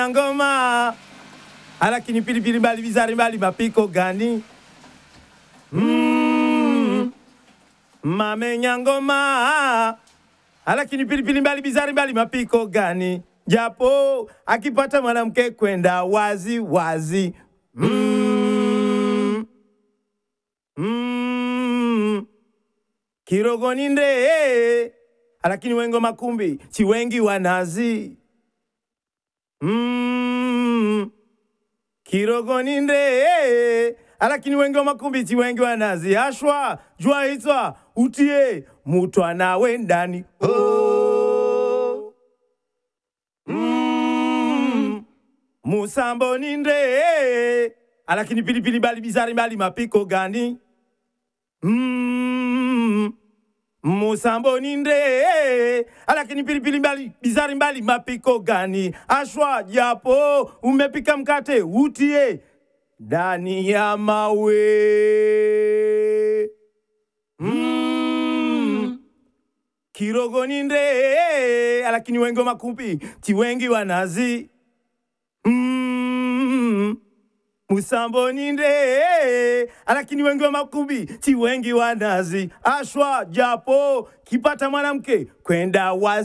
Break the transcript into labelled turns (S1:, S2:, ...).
S1: ngoma alakini pilipili mbali bizari mbali mapiko gani mm. mamenya ngoma alakini pilipili mbali bizari mbali mapiko gani japo akipata mwanamke kwenda wazi wazi mm. Mm. kirogoni nde alakini wengo makumbi chiwengi wanazi mm. kirogoni nde alakini wengi wa makumbi chiwengi wanazi ashwa jua itswa utie mutwana wendani oh. mm. musambo ni nde alakini pilipili bali bizari mbali mapiko gani mm. musambo ni nde alakini pilipili mbali bizari mbali mapiko gani ashwa japo umepika mkate utie ndani ya mawe mm. kirogoni nde alakini wengi makumbi chiwengi wanazi mm. musamboni nde alakini wengi wa makumbi chiwengi wanazi ashwa japo kipata mwanamke kwenda wazi